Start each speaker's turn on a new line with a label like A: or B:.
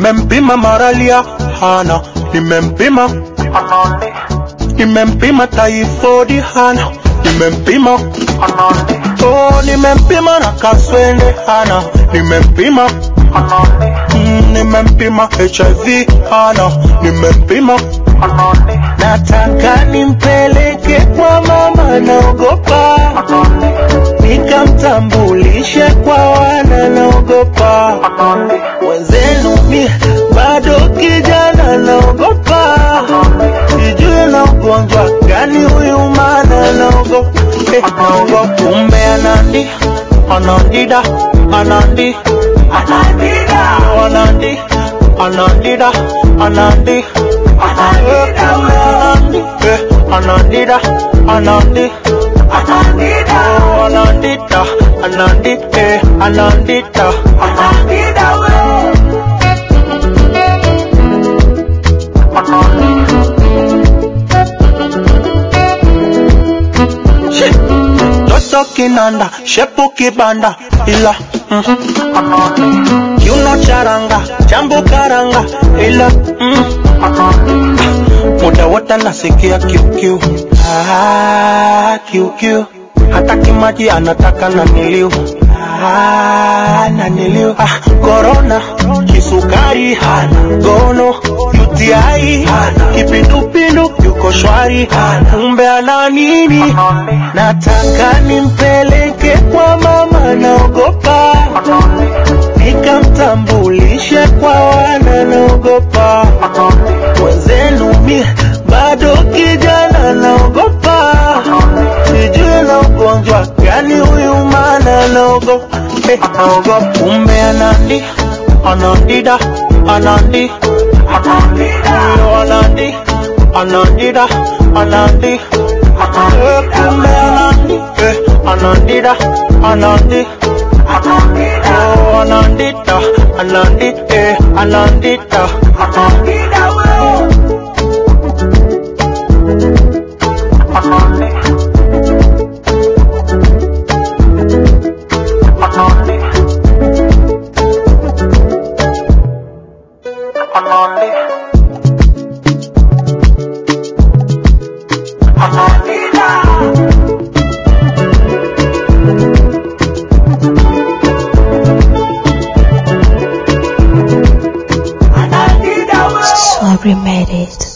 A: nimempima maralia hana nimempima nimempima taifodi hana nimempima oh, nimempima na kaswende hana nimempima mm, nimempima hiv hana nimempima nataka nimpeleke kwa mama naogopa nikamtambulishe kwa wana naogopa wenzenu mi bado kijana naogopa sijui na ugonjwa gani huyu mana naogopa eh, naogopa kumbe anandi anandida anandi anandida anandi anandida anandi anandi eh, anandida anandi anandida oh, anandita anandi eh, anandita anandida we Shit. Toto kinanda, shepu kibanda, ila mm, kiuno charanga, jambo karanga, ila mm, muda wote nasikia kiukiu, ah, kiukiu, hata kimaji anataka na niliu Ah, naniliu ah, korona kisukari hana gono UTI hana kipindupindu yuko shwari hana kumbe ana nini nataka nimpeleke kwa mama naogopa nikamtambulishe kwa wana naogopa wenzenu mi bado kijana naogopa sijui na ugonjwa gani huyu mana naogopa eh, naogopa kumbe anandi anandida anandi Yo, anandi anandida anandi Eh, kumbe anandi eh, anandida anandi Oh, anandita anandi eh, anandita anandida we
B: Sorry, made it.